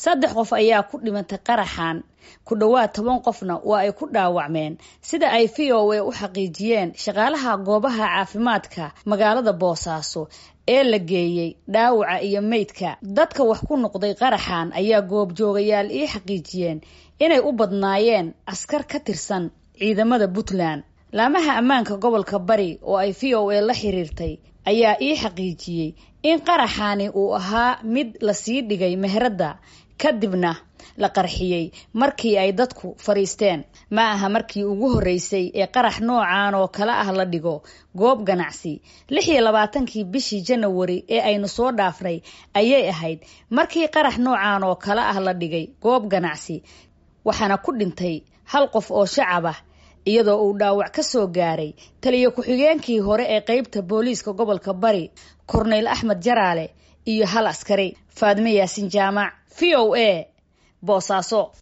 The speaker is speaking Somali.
saddex qof ayaa ku dhimatay qaraxan ku dhowaad toban qofna waa ay ku dhaawacmeen sida ay v o a u xaqiijiyeen shaqaalaha goobaha caafimaadka magaalada boosaaso ee la geeyey dhaawaca iyo meydka dadka wax ku noqday qaraxan ayaa goobjoogayaal ii xaqiijiyeen inay u badnaayeen askar ka tirsan ciidamada puntland laamaha ammaanka gobolka bari oo ay v o a la xiriirtay ayaa ii xaqiijiyey in qaraxani uu ahaa mid lasii dhigay meheradda kadibna la qarxiyey markii ay dadku fadhiisteen ma aha markii ugu horreysay ee qarax noocan oo kale ah la dhigo goob ganacsi lix iyo labaatankii bishii janawari ee aynu soo dhaafnay ayay ahayd markii qarax noocan oo kale ah la dhigay goob ganacsi waxaana ku dhintay hal qof oo shacab ah iyadoo uu dhaawac ka soo gaaray taliyo ku-xigeenkii hore ee qeybta booliiska gobolka bari korneyl axmed jaraale iyo hal askari faadme yaasin jaamac v o a boosaaso